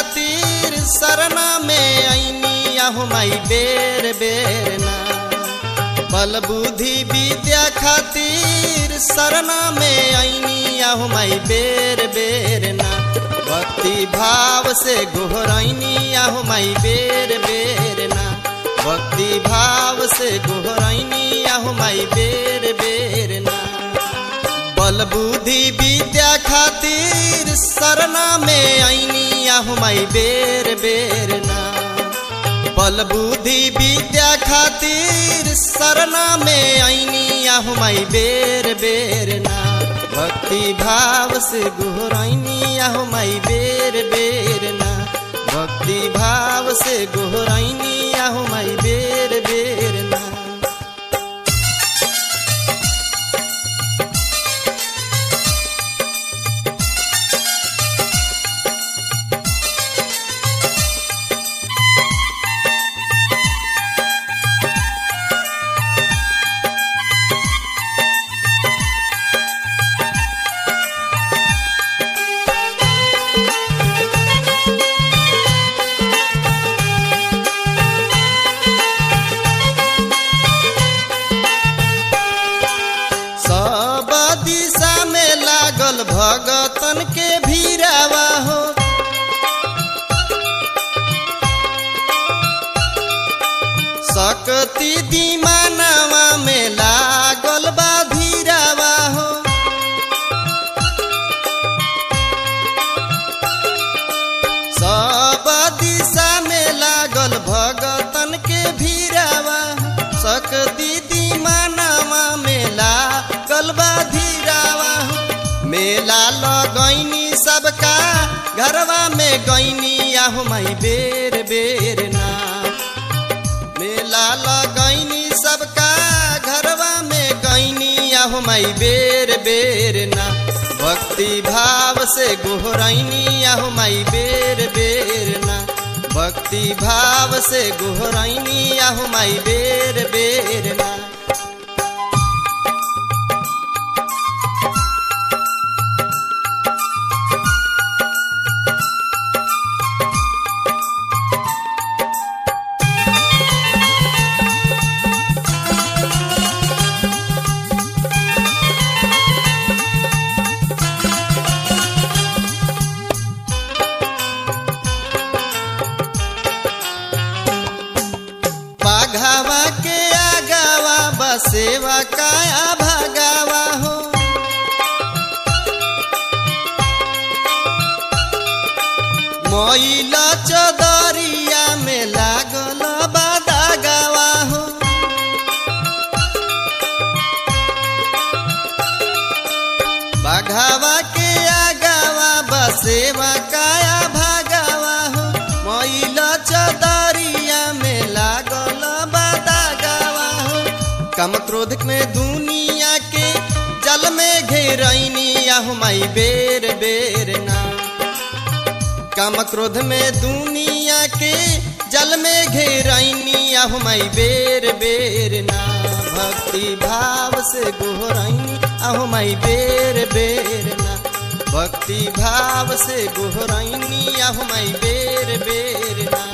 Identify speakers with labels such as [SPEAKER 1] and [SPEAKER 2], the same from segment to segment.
[SPEAKER 1] खातिर शरणा में ऐनी आहु माई बेर बेर ना बल बुद्धि विद्या खातिर शरणा में ऐनी आहु माई बेर बेर ना भक्ति भाव से गोहरैनी आहु माई बेर बेर ना भक्ति भाव से गोहरैनी आहु माई बेर बेर ना बल बुद्धि विद्या खातिर शरणा में ऐनी आहु माई बेर बेर ना बल बुद्धि विद्या खातिर शरणा में ऐनी आहु माई बेर बेर ना भक्ति भाव से गोहरैनी आहु माई बेर बेर ना भक्ति भाव से गोहरैनी आहु माई बेर बेर ना सब दिशा में लागल भगतन के भीरावा हो सकती दीमानवा में लागल बा धीरावा हो सब दिशा में लागल भगतन के भीरावा सकती दीमानवा में लागल बा धीरावा मेला लगैनी सबका घरवा में गैनी आहु माई बेर बेर ना मेला लगैनी सबका घरवा में गैनी आहु माई बेर बेर ना भक्ति भाव से गोहरैनी आहु माई बेर बेर ना भक्ति भाव से गोहरैनी आहु माई बेर बेर ना बाघावा के आगावा बसेवा काया भागावा हो मैला चदरिया में लागल बादागावा हो बाघावा के आगावा बसेवा काया भागावा हो मैला चदरिया में लागल बादागावा हो काम क्रोध में दुनिया के जल में घेरैनी आहु माई बेर बेर ना काम क्रोध में दुनिया के जल में घेरैनी आहु माई बेर बेर ना भक्ति भाव से गोहरैनी आहु माई बेर बेर ना भक्ति भाव से गोहरैनी आहु माई बेर बेर ना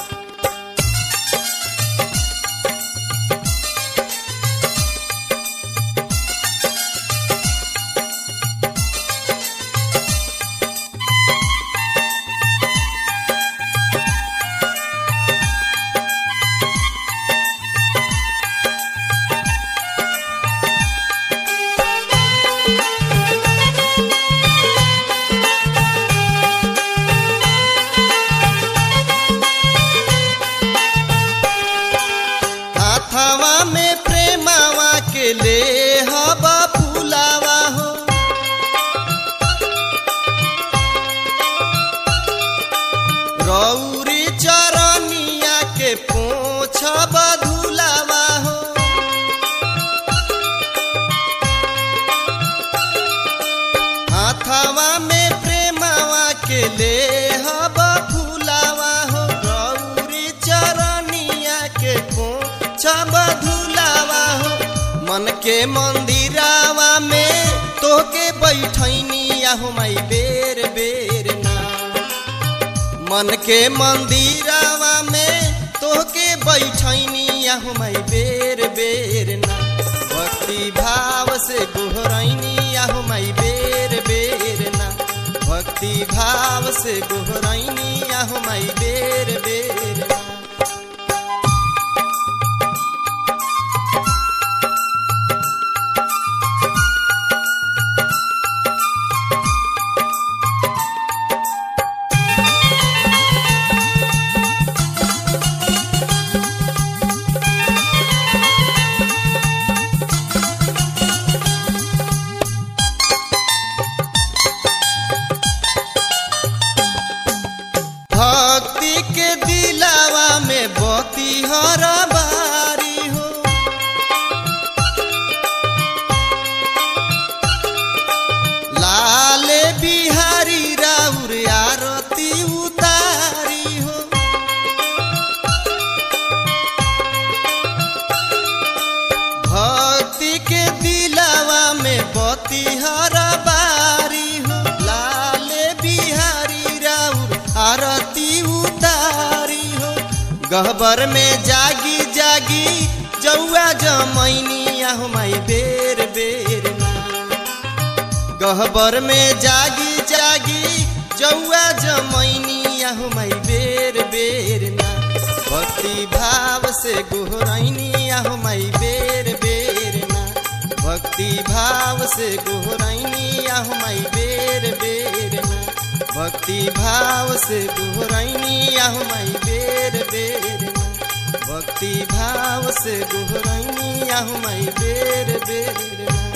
[SPEAKER 1] हाथवा में प्रेमावा के ले हवा फूलावा हो रौरी चरनिया के पोछ बधुलावा हो हाथवा में प्रेमावा के ले हवा फूलावा हो रौरी चरनिया के पोछ बधुलावा हो मन के मंदिरावा में तोके बैठैनी आहु माई बेर बेर ना मन के मंदिरावा में तोहके बैठैनी आहु माई बेर बेर ना भक्ति भाव से गोहरैनी आहु माई बेर बेर ना भक्ति भाव से गोहरैनी आहु माई बेर बेर ना भक्ति के दिलावा में बती हर बारी हो लाल बिहारी राउर आरती उतारी हो भक्ति के दिलावा में बती हर बारी हो लाल बिहारी राउर आरती उतारी हो गहबर में जागी जागी जौआ जमैनी आहु माई बेर बेर ना गहबर में जागी जागी जौआ जमैनी आहु माई बेर बेर ना भक्ति भाव से गोहरैनी आहु माई बेर बेर ना भक्ति भाव से गोहरैनी आहु माई बेर बेर ना भक्ति भाव से गोहरैनी आहु माई बेर बेर ना भक्ति भाव से गोहरैनी आहु माई बेर बेर ना